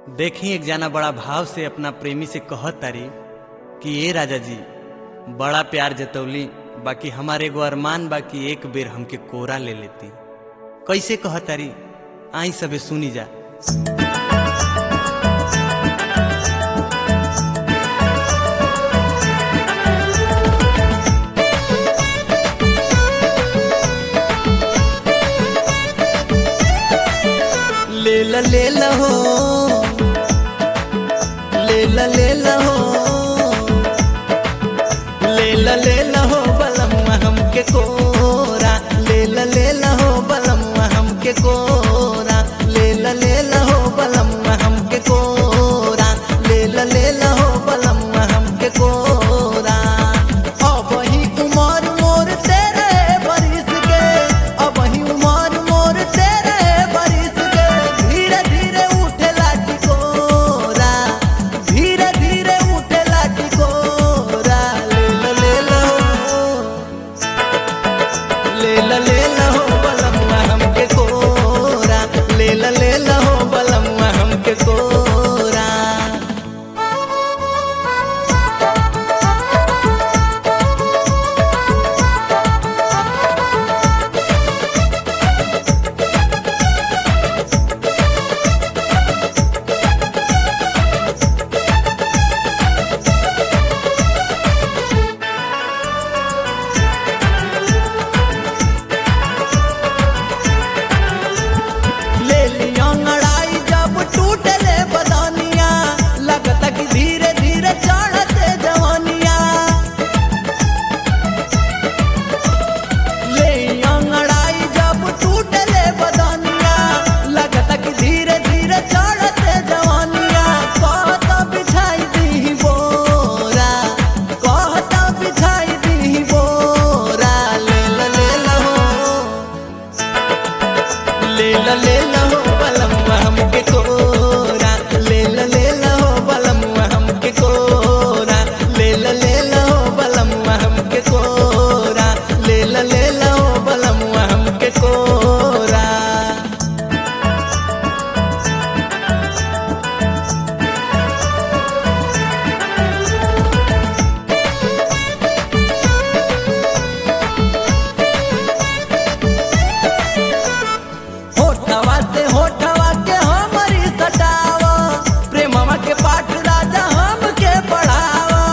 देखी एक जाना बड़ा भाव से अपना प्रेमी से कहत तारी कि ए राजा जी बड़ा प्यार जतौली बाकी हमारे एगो अरमान बाकी एक बेर हमके कोरा ले लेती कैसे कहत तारी आई सबे सुनी जा ले ला ले ला हो ले ला ले ला हो ले ला ले ला हो बलम्मा हमके कोरा ले ला ले ला हो बलम्मा हमके कोरा ले ला ले ला हो बलम्मा हमके कोरा ले ला ले ला हो बलम्मा हमके कोरा अब ही उमर मोर तेरे बरिस के अब ही उमर मोर तेरे बरिस के धीरे धीरे उठे लाठी कोरा धीरे धीरे उठे लाठी कोरा ले ला ले ला हो ले ला ले ला हो बलम्मा हमके कोरा ले ला ले ला हो बलम्मा हमके कोरा ले लिया अंगड़ाई जब टूटे ले बदानिया लगता कि धीरे धीरे चढ़ते जवानिया ले अंगड़ाई जब टूटे ले बदानिया लगता कि धीरे धीरे चढ़ते जवानिया कहता बिछाई दी बोरा कहता बिछाई दी बोरा ले ला ले ला हो ले ला ले ला हो बलम्मा हमके कोरा ले ला ले ला हो बलम्मा हमके कोरा ले ला ले ला हो बलम्मा हमके कोरा ले ला ले ला हो बलम्मा हमके कोरा होठवा से होठवा के हमरी सटावा प्रेमवा के पाठ राजा हमके पढ़ावा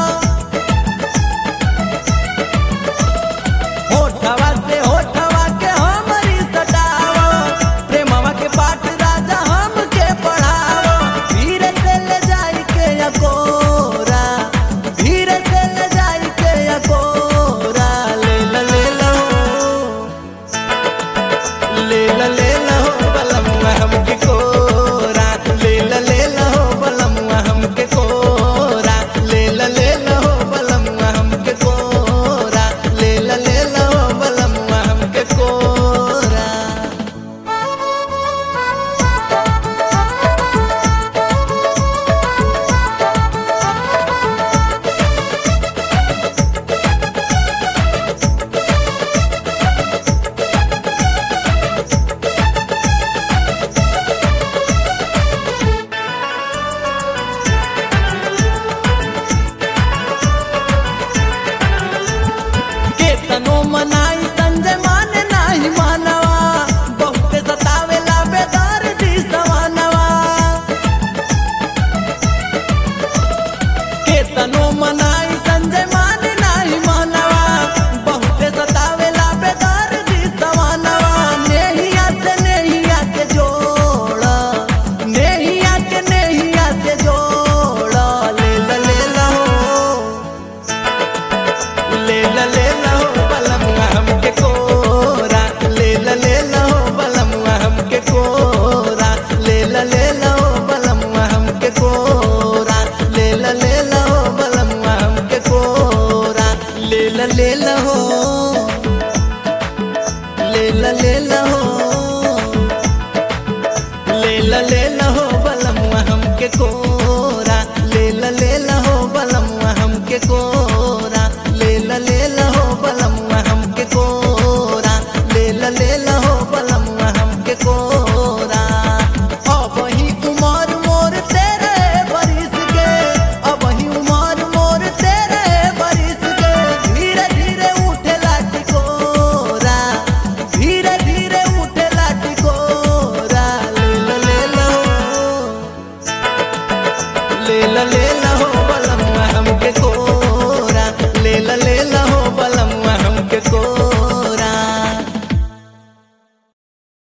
होठवा से होठवा के हमरी सटावा प्रेमवा के पाठ राजा हमके पढ़ावा धीरे से ले जाई के अकोरा धीरे से ले जाई के अकोरा ले ला ले ला हो ले ला ले ला हो बलम्मा हमके कोरा ले ला ले ला हो बलम्मा हमके कोरा ले ला ले ला हो बलम्मा हमके कोरा ले ला ले ला हो बलम्मा हमके कोरा केतनो मनाई संजय माने नाही मानवा बहुत सतावेला बेदार दी सवानवा केतनो मनाई संजय माने नाही मानवा बहुत सतावेला बेदार दी सवानवा नेहिया से नेहिया के जोड़ नेहिया के नेहिया से जोड़ ले ला ले ला हो ले ला ले ला हो बलम्मा हमके कोरा ले ला ले ला हो बलम्मा हमके कोरा ले ला ले ला हो बलम्मा हमके कोरा ले ला ले ला हो बलम्मा हमके कोरा ले ला ले ला हो ले ला ले ला हो ले ला ले ला हो बलम्मा हमके कोरा